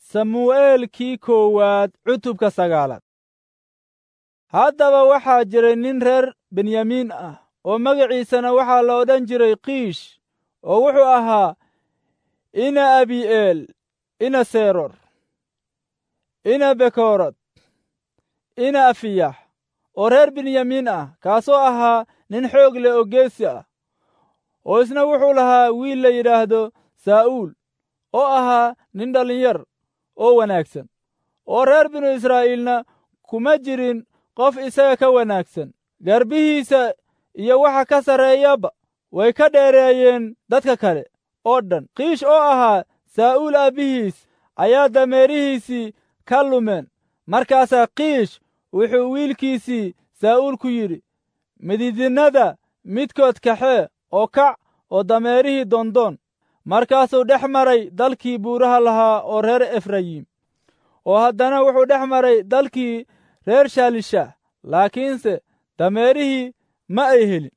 samu'eelkii koowaad cutubka sagaalaad haddaba waxaa jiray nin reer benyamiin ah oo magaciisana waxaa la odhan jiray kiish oo wuxuu ahaa ina abi'eel ina seror ina bekorod ina afiyax oo reer benyamiin ah kaasoo ahaa nin xoog leh oo geesi ah oo isna wuxuu lahaa wiil la yidhaahdo saa'uul oo ahaa nin dhallinyar oo wanaagsan oo reer binu israa'iilna kuma jirin qof isaga ka wanaagsan garbihiisa iyo waxa ka sarreeyaba way ka dheereeyeen dadka kale oo dhan kiish oo ahaa saa'uul aabbihiis ayaa dameerihiisii ka lumeen markaasaa kiish wuxuu wiilkiisii saa'uul ku yidhi mididinnada midkood kaxee oo kac oo dameerihii doondoon markaasuu dhex maray dalkii buuraha lahaa oo reer efrayim oo haddana wuxuu dhex maray dalkii reer shaalishaah laakiinse dameerihii ma ay helin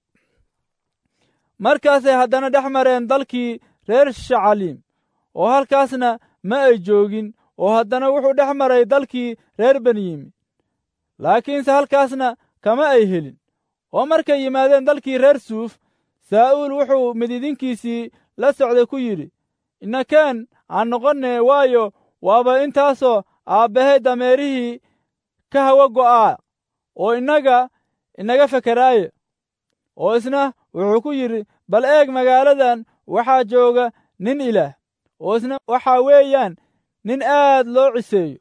markaasay haddana dhex mareen dalkii reer shacaliim oo halkaasna ma ay joogin oo haddana wuxuu dhex maray dalkii reer benyamin laakiinse halkaasna kama ay helin oo markay yimaadeen dalkii reer suuf saa'uul wuxuu mididinkiisii la socday ku yidhi innakeen aan noqonne waayo waaba intaasoo aabbahay dameerihii ka hawa go'aa oo innaga inaga fekeraaye oo isna wuxuu ku yidhi bal eeg magaaladan waxaa jooga nin ilaah oo isna waxaa weeyaan nin aad loo ciseeyo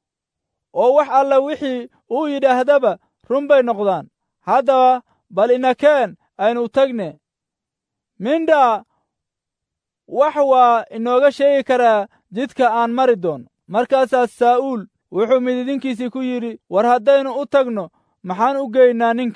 oo wax alla wixii uu yidhaahdaba run bay noqdaan haddaba bal inakeen aynu tagne mindhaa wax waa inooga sheegi karaa jidka aan mari doono markaasaa saa'uul wuxuu mididinkiisii ku yidhi war haddaynu u tagno maxaan u geynaa ninka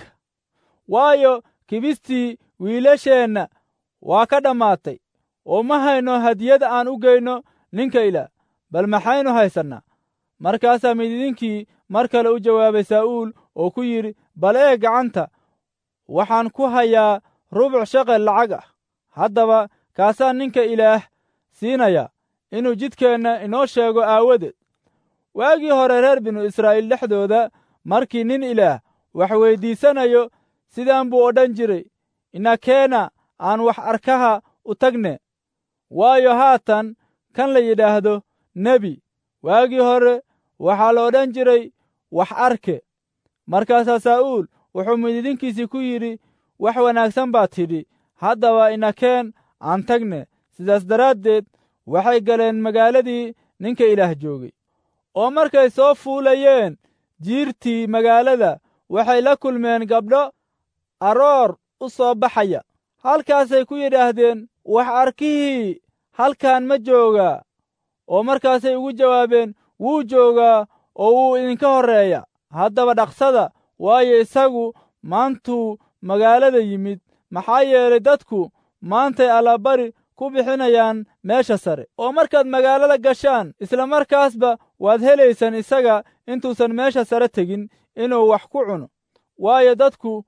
waayo kibistii wiilasheenna waa ka dhammaatay oo ma hayno hadiyad aan u geyno ninka ilaah bal maxaynu haysannaa markaasaa mididinkii mar kale u jawaabay saa'uul oo ku yidhi bal ee gacanta waxaan ku hayaa rubuc shaqel lacag ah haddaba kaasaa ninka ilaah siinaya inuu jidkeenna inoo sheego aawadeed waagii hore reer binu israa'iil dhexdooda markii nin ilaah wax weyddiisanayo sidaan buu odhan jiray inakeena aan wax arkaha u tagne waayo haatan kan la yidhaahdo nebi waagii hore waxaa la odhan jiray wax arke markaasaa saa'uul wuxuu mididinkiisii ku yidhi wax wanaagsan baad tidhi haddaba inakeen aan tagne sidaas daraaddeed waxay galeen magaaladii ninka ilaah joogay oo markay soo fuulayeen jiirtii magaalada waxay la kulmeen gabdho aroor u soo baxaya halkaasay ku yidhaahdeen wax arkihii halkan ma joogaa oo markaasay ugu jawaabeen wuu joogaa oo wuu idinka horreeya haddaba dhaqsada waayo isagu maantuu magaalada yimid maxaa yeelay dadku maantay allabari ku bixinayaan meesha sare oo markaad magaalada gashaan isla markaasba waad helaysaan isaga intuusan meesha sare tegin inuu wax ku cuno waayo dadku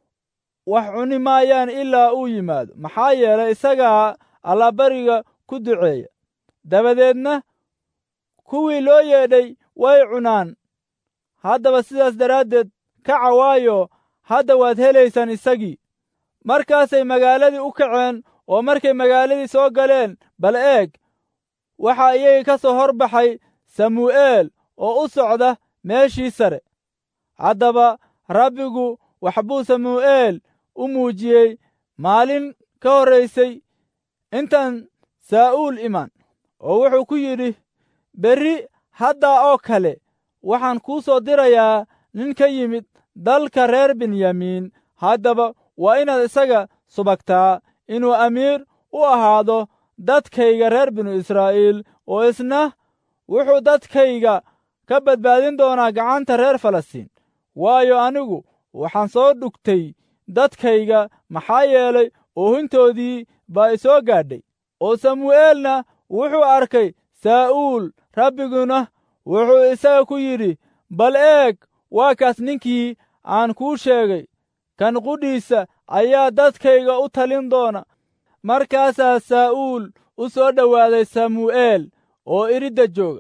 wax cuni maayaan ilaa uu yimaado maxaa yeelay isagaa allabariga ku duceeya dabadeedna kuwii loo yeedhay way cunaan haddaba sidaas daraaddeed kaca waayo hadda waad helaysaan isagii markaasay magaaladii u kaceen oo markay magaaladii soo galeen bal eeg waxaa iyagii ka soo hor baxay samu'eel oo u socda meeshii sare haddaba rabbigu waxbuu samu'eel u muujiyey maalin ka horraysay intaan saa'uul iman oo wuxuu ku yidhi berri haddaa oo kale waxaan kuu soo dirayaa nin ka yimid dalka reer benyamiin haddaba waa inaad isaga subagtaa inuu amiir u ahaado dadkayga reer binu israa'iil oo isna wuxuu dadkayga ka badbaadin doonaa gacanta reer falastiin waayo anigu waxaan soo dhugtay dadkayga maxaa yeelay oohintoodii baa isoo gaadhay oo samu'eelna wuxuu arkay saa'uul rabbiguna wuxuu isaga ku yidhi bal eeg waa kaas ninkii aan kuu sheegay kan qudhiisa ayaa dadkayga u talin doona markaasaa saa'uul u soo dhowaaday samu'eel oo iridda jooga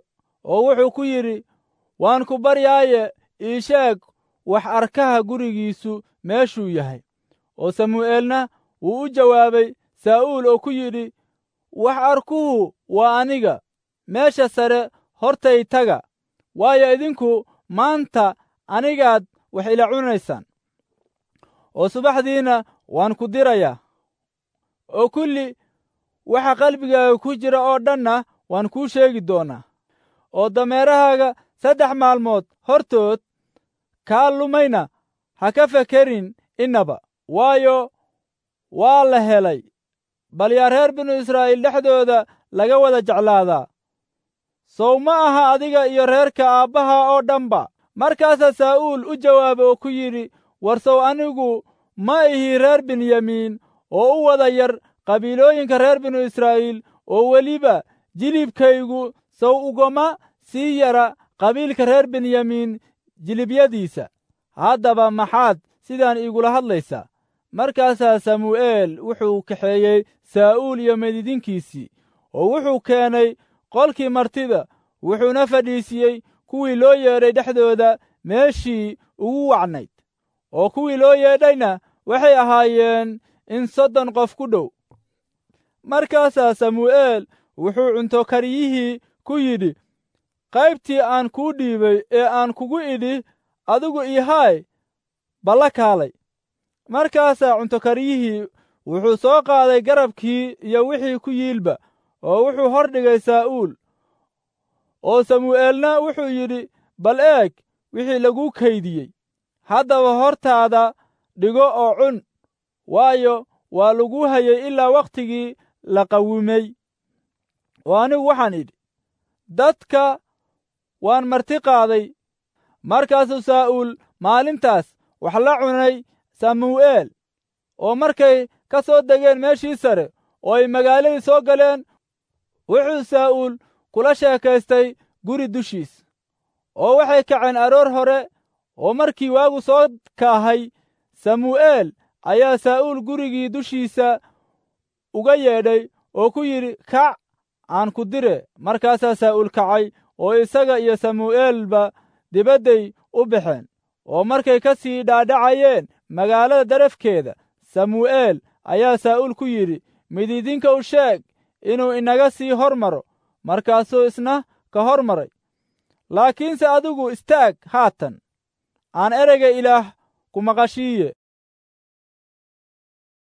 oo wuxuu ku yidhi waan ku baryaaye ii sheeg wax arkaha gurigiisu meeshuu yahay oo samu'eelna wuu u jawaabay saa'uul oo ku yidhi wax arkuhu waa aniga meesha sare hortay taga waayo idinku maanta anigaad wax ila cunaysaan oo subaxdiina waan ku dirayaa oo kulli waxa qalbigaaga ku jira oo dhanna waan kuu sheegi doonaa oo dameerahaaga saddex maalmood hortood kaa lumayna ha ka fekerin innaba waayo waa la helay bal yaa reer binu israa'iil dhexdooda laga wada jeclaadaa sow ma aha adiga iyo reerka aabbaha oo dhanba markaasaa saa'uul u jawaabay oo ku yidhi war sow anigu ma ihi reer binyamiin oo u wada yar qabiilooyinka reer binu israa'iil oo weliba jilibkaygu sow ugama sii yara qabiilka reer benyamiin jilibyadiisa haddaba maxaad sidaan iigula hadlaysaa markaasaa samu'eel wuxuu kaxeeyey saa'uul iyo medidinkiisii oo wuxuu keenay qolkii martida wuxuuna fadhiisiyey kuwii loo yeedhay dhexdooda meeshii ugu wacnayd oo kuwii loo yeedhayna waxay ahaayeen in soddon qof ku dhow markaasaa samu'eel wuxuu cunto kariyihii ku yidhi qaybtii aan kuu dhiibay ee aan kugu idhi adigu ihaay balla kaalay markaasaa cuntokariyihii wuxuu soo qaaday garabkii iyo wixii ku yiilba oo wuxuu hor dhigay saa'uul oo samu'eelna wuxuu yidhi bal eeg wixii laguu kaydiyey haddaba hortaada dhigo oo cun waayo waa laguu hayay ilaa wakhtigii la qawimay oo anigu waxaan idhi dadka waan marti qaaday markaasuu saa'uul maalintaas wax la cunay samu'eel oo markay ka soo degeen meeshii sare oo ay magaaladii soo galeen wuxuu saa'uul kula sheekaystay guri dushiis oo waxay kaceen aroor hore oo markii waagu soo kaahay samu'eel ayaa saa'uul gurigii dushiisa uga yeedhay oo ku yidhi kac aan ku dire markaasaa saa'uul kacay oo isaga iyo samu'eelba dibadday u baxeen oo markay ka sii dhaadhacayeen magaalada darafkeeda samu'eel ayaa saa'uul ku yidhi mididinka u sheeg inuu inaga sii hor maro markaasuu isna ka hor maray laakiinse adigu istaag haatan aan ereyga ilaah ku maqashiiye